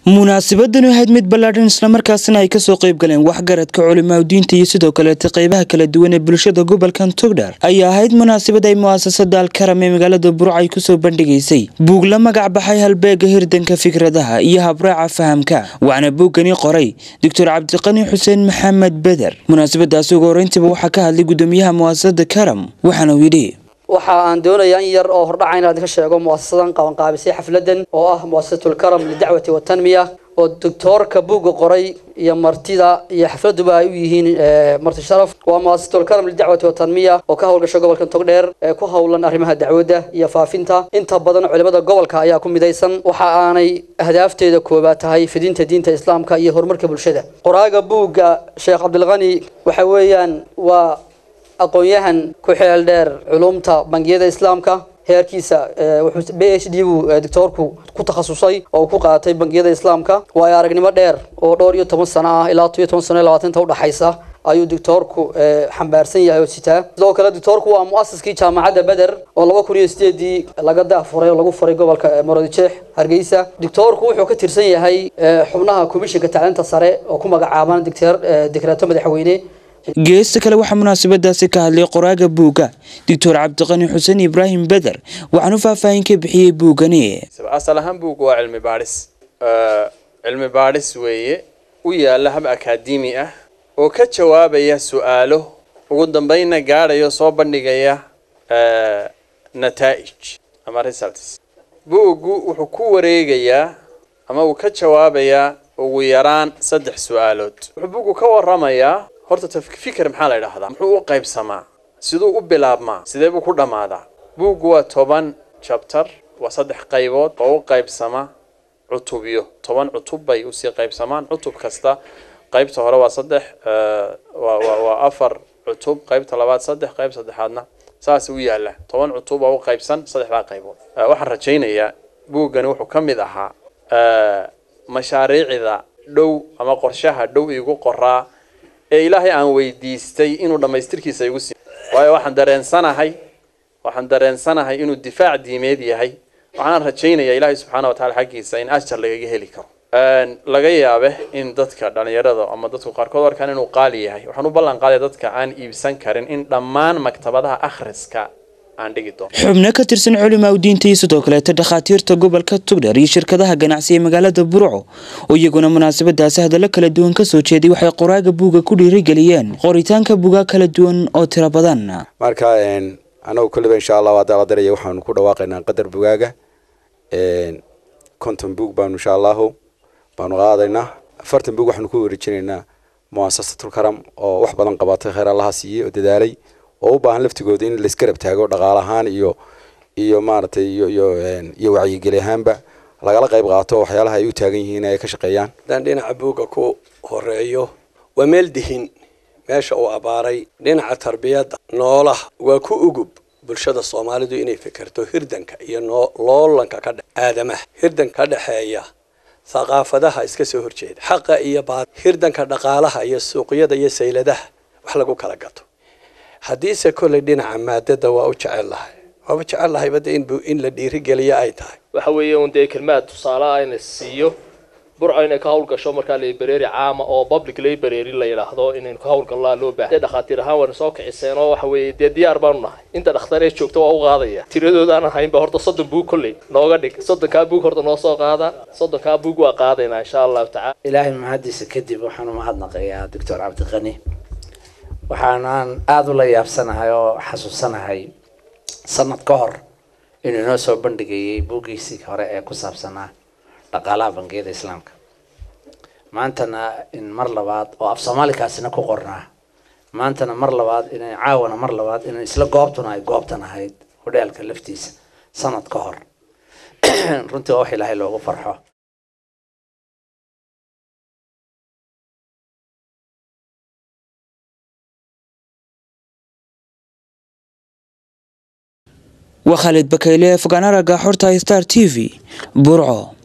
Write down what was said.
munaasabadani ahayd mid ballaadhan islamarkaasina ay kasoo qayb galeen waxgaradka culimaa diinta iyo sidoo kaleeta qeybaha kala duwan ee bulshada gobolkan togdhar ayaa ahayd munaasabad ay mu'asasada alkaram ee magaalada burca ay kusoo bandhigaysay buug la magac baxay halbeega hirdanka fikradaha iyo habraaca fahamka waxaana buuggani qoray doctor cabdiqani xuseen maxamed beder munaasabadaasi ugu horeyntiiba waxaa ka hadlay gudoomiyaha mu'asasada karam waxaana uu yidhi waxa aan doonayaa in yar oo hordhaca inaan ka sheego muasasadan qabanqaabisay xafladan oo ah muasasatulkaram lidacwati watanmiya oo doctoorka buugga qoray iyo martida iyo xafladuba ay u yihiin marti sharaf waa muasasatulkaram lidacwati watanmiya oo ka howlgasha gobolka togdheer ee ku howlan arrimaha dacwadda iyo faafinta inta badan culimada gobolka ayaa ku midaysan waxa aanay ahdaafteeda koobaad tahay fidinta diinta islaamka iyo horumarka bulshada qoraaga buugga sheekh cabdilqani waxa weeyaan waa aqoon-yahan ku xeel dheer culumta bangiyada islaamka heerkiisa wuxuu b h d buu doctoorku ku takhasusay oo uu ku qaatay bangiyada islaamka waayo aragnimo dheer oo dhowr iyo toban sano ah ilaa toban iyo toban sano iyo labaatanta udhaxaysa ayuu doctoorku xambaarsan yahay oo sitaa sidoo kale doctoorku waa mu'asiskii jaamacadda beder oo laba kun iyo sideedii laga daafuray oo lagu furay gobolka marodijeex hargeysa doctoorku wuxuu ka tirsan yahay xubnaha komishinka tacliinta sare oo ku magacaaban dekreeto madaxweyne geesta kale waxaa munaasabadaasi ka hadlay qoraaga buugga doctor cabdiqani xuseen ibraahim beder waxaanu faahfaahin ka bixiyey buuggani asal ahaan buugga waa cilmi baadhis cilmi baadhis weeye u yaalla hab akaademi ah oo ka jawaabaya su-aalo ugu dambeynna gaadhayo soo bandhigaya nataa'ij ama results buuggu wuxuu ku wareegayaa ama uu ka jawaabayaa ugu yaraan saddex su-aalood wuxuu buuggu ka waramayaa horta fikir maxaa la idhaahdaa muxuu u qaybsamaa siduu u bilaabmaa sidee buu ku dhammaadaa buuggu waa toban jabtar waa saddex qaybood oo u qaybsama cutubyo toban cutub bay usii qaybsamaan cutub kasta qaybta hore waa saddex waa afar cutub qaybta labaad saddex qayb saddexaadna saas u yaalla toban cutub oo u qaybsan saddexdaa qaybood waxaan rajaynayaa buuggani wuxuu ka mid ahaa mashaariicda dhow ama qorshaha dhow igu qoraa ee ilaahay aan weydiistay inuu dhammaystirkiisa igu sii waayo waxaan dareensanahay waxaan dareensanahay inuu difaac diimeed yahay waxaan rajaynayaa ilaahay subxaana wataala xaggiisa in ajar lagaga heli karo laga yaabe in dadka dhalinyarada ama dadku qaarkood arkaan inuu qaali yahay waxaan u ballan qaadaya dadka aan iibsan karin in dhammaan maktabadaha akhriska xubno ka tirsan culimaa diinta iyo sidoo kaleeta dhakhaatiirta gobolka tugdhar iyo shirkadaha ganacsi ee magaalada burco oo iyaguna munaasabadaasi hadallo kala duwan kasoo jeeday waxay qoraaga buuga ku dhiirigeliyeen qoritaanka buugaa kala duwan oo tiro badan marka anagu kolliba insha allahu haddaa la daraya waxaanu ku dhawaaqaynaa qadar bugaaga konton buug baanu insha allahu baanu qaadaynaa afartan buug waxaanu ku wareejinaynaa muasasatul-karam oo wax badan qabatay kheyr allaha siiyey oo dadaalay oo u baahan laftigooda in laisgarab taago dhaqaal ahaan iyo iyo maaragtay iyo iyo iyo wacyigeli ahaanba lagala qayb qaato waxyaalaha ay u taagan yihiin ay ka shaqeeyaan haddaan dhinaca buugga ku horeeyo waa meel dihin meesha uu abaaray dhinaca tarbiyadda noolaha waa ku ugub bulshada soomaalidu inay fikirto hirdanka iyo loolanka ka dhe aadamaha hirdanka ka dhexeeya thaqaafadaha iska soo horjeeda xaqa iyo baad hirdanka dhaqaalaha iyo suuqyada iyo sayladaha wax lagu kala gato haddiise kolley dhinaca maadada waa u jecel lahay waaba jecel lahay bada in la dhiirigeliyo ay tahay waxa weeye un dee kelmaad tusaale ah ina siiyo burco inay ka hawlgasho markaa library caama oo public library la yidhaahdo inaynu ka hawlgallaa loo baahay dee dhakhaatiir ahaan wayna soo kiciseen oo waxa weeye dee diyaar baanu nahay inta dhakhtar ee joogta waa u qaadaya tiradooda aan ahaynba horta soddon buug kolley nooga dhig soddonkaa buug horta noo soo qaada soddonkaa buug waa qaadaynaa insha allahu tacala ilaahay mahadiisa kadib waxaan umahadnaqayaa doctor cabdiqani waxaanaan aada ula yaabsanahay oo xasuusanahay sanad ka hor inuu inoo soo bandhigayay buuggiisii hore ee ku saabsanaa dhaqaalaha bangiyada islaamka maantana in mar labaad oo af soomaalikaasina ku qornaa maantana mar labaad ina caawana mar labaad in isla goobtuna ay goobtan ahayd hodheelka laftiisa sanad ka hor runtii waa wax ilaahay loogu farxo waa khaalid bakayle fogaanaraga xorta star t v burco